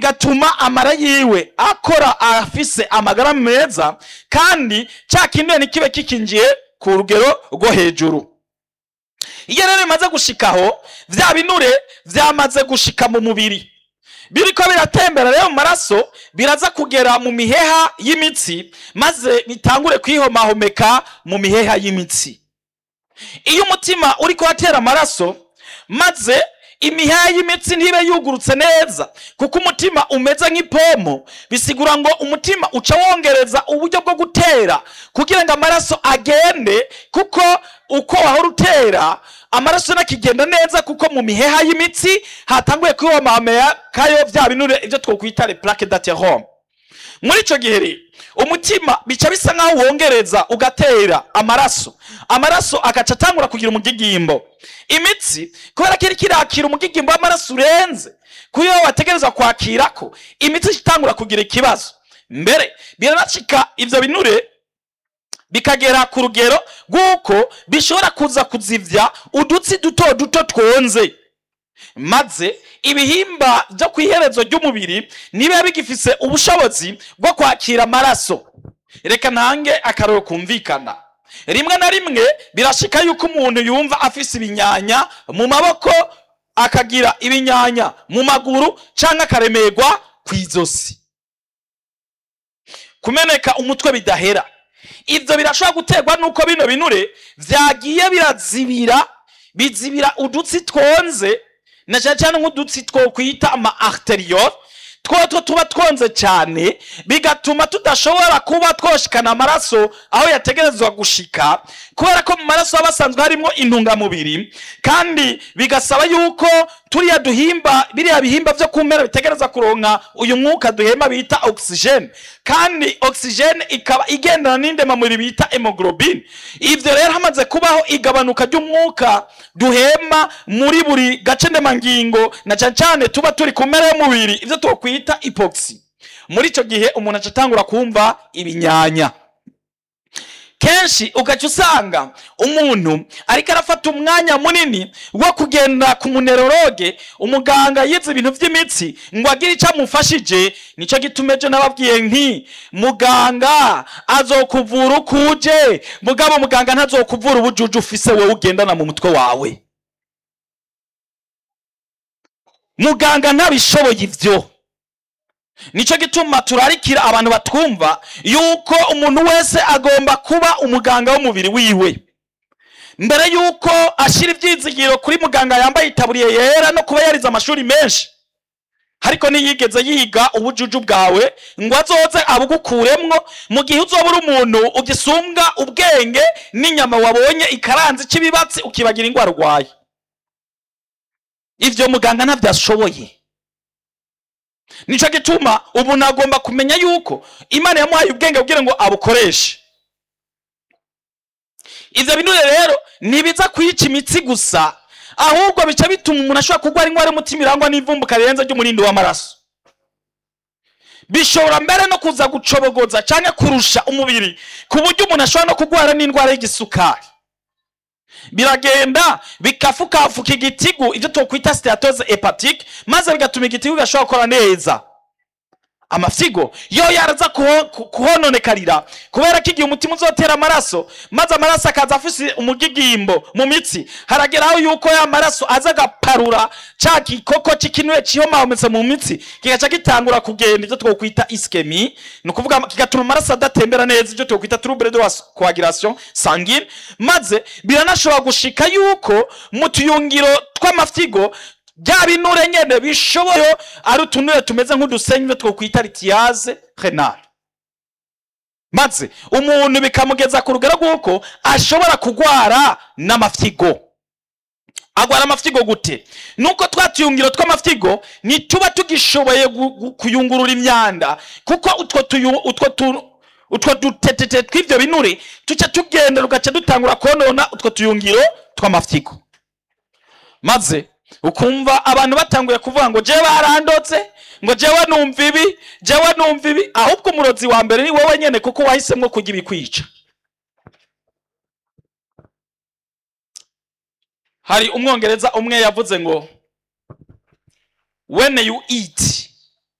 bigatuma amara yiwe akora afise amagara meza kandi cya kinure ntikibe kikinjiye ku rugero rwo hejuru iyo rero bimaze gushikaho vya binure vyamaze gushika mu mubiri biriko biratembera rero mu maraso biraza kugera mu miheha y'imitsi maze bitangure kwihomahomeka mu miheha y'imitsi iyo umutima uriko watera amaraso maze imiheha y'imitsi ntibe yugurutse neza kuko umutima umeze nk'ipomo bisigura ngo umutima uca wongereza uburyo bwo gutera kugira ngo amaraso agende kuko uko wahora utera amaraso nakigenda neza kuko mu miheha y'imitsi hatanguye kwihomamekayo vya binure ivyo twokwita le plaque d'athérome muri ico gihe rero umutima bica bisa nk'aho wongereza ugatera amaraso amaraso agaca atangura kugira umugigimbo imitsi kubera ko iriko irakira umugigimbo w'amaraso urenze kuyo wategereza kwakirako imitsi itangura kugira ikibazo mbere biranacika ivyo binure bikagera ku rugero rw'uko bishobora kuza kuzivya udutsi duto duto twonze maze ibihimba byo ku iherezo ry'umubiri nibiba bigifise ubushobozi bwo kwakira amaraso reka ntange akaroro kumvikana rimwe na rimwe birashika yuko umuntu yumva afise ibinyanya mu maboko akagira ibinyanya mu maguru canke akaremerwa kw'izosi kumeneka umutwe bidahera ivyo birashobora guterwa nuko bino binure vyagiye birazibira bizibira udutsi twonze na cyane cyane nk'udutsi twokwita ama arteriole twotwo tuba twonze cyane bigatuma tudashobora kuba twoshikana amaraso aho yategerezwa gushika kubera ko mu maraso haba hasanzwe harimo intungamubiri kandi bigasaba yuko turiya duhimba biriya bihimba vyo kumera bitegereza kuronka uyu mwuka duhema bita oxygene kandi oxygene ikaba igendana n'indemamubiri bita hemoglobine ivyo rero hamaze kubaho igabanuka ry'umwuka duhema muri buri gace ndemangingo na cane cane tuba turi ku mpera y'umubiri ivyo twokwita ipoxy muri ico gihe umuntu aca atangura kumva ibinyanya kenshi ugaca usanga umuntu ariko arafata umwanya munini wo kugenda ku muneroroge umuganga yize ibintu by'imitsi ngo agire icyo amufashije nicyo gituma ejo nababwiye nti muganga azokuvura uko uje mugabo muganga ntazokuvura ubujuju ufise wowe ugendana mu mutwe wawe muganga ntabishoboye ivyo nicyo gituma turarikira abantu batwumva yuko umuntu wese agomba kuba umuganga w'umubiri wiwe mbere yuko ashyira ibyizigiro kuri muganga yambaye itaburiye yera no kuba yarize amashuri menshi ariko ntiyigeze yiga ubujuju bwawe ngo azoze abugukuremwo mu gihe uzoba uri umuntu ugisumbwa ubwenge n'inyama wabonye ikaranze cy'ibibatsi ukibagira indwara urwaye ivyo muganga ntavyashoboye nico gituma ubu nagomba kumenya yuko imana yamuhaye ubwenge kugira ngo abukoreshe ivyo binure rero ntibiza kwica imitsi gusa ahubwo bica bituma umuntu ashobora kurwara indwara y'umutima irangwa n'ivumbuka rirenze ry'umurindi w'amaraso bishobora mbere no kuza gucobogoza canke kurusha umubiri ku buryo umuntu ashobora no kurwara n'indwara y'igisukari biragenda bikafukafuka igitigu ibyo twokwita steatose hepatike maze bigatuma igitigu gashobora gukora neza amafyigo yo yaraza kuho- ku- kuhononekarira kubera ko igihe umutima uzotera amaraso maze amaraso akaza afise umugigimbo mu mitsi harageraho yuko ya maraso aza agaparura ca gikoko c'ikinure cihomahometse mu mitsi kigaca gitangura kugenda ivyo twokwita iskemi ni ukuvuga kigatuma amaraso adatembera neza ivyo twokwita trouble de la coagulation sanguine maze biranashobora gushika yuko mu tuyungiro tw'amafyigo bya binure nyene bishoboye ari utunure tumeze nk'udusenyi ivyo twokwita ritiyaze renale maze umuntu bikamugeza ku rugero rw'uko ashobora kugwara n'amafyigo agwara amafyigo gute nuko twa tuyungiro tw'amafyigo ntituba tugishoboye gu- gu- kuyungurura imyanda kuko utwo tuyu- utwo tu- utwo dutetete tw'ivyo binure tuca tugenda rugaca dutangura konona utwo tuyungiro tw'amafyigo maze ukumva abantu batanguye kuvuga ngo jewe barandotse ngo jewe numva ibi jewe numva ibi ahubwo umurozi wa mbere ni wowe nyene kuko wahisemwo kurya ibikwica hari umwongereza umwe yavuze ngo when you eat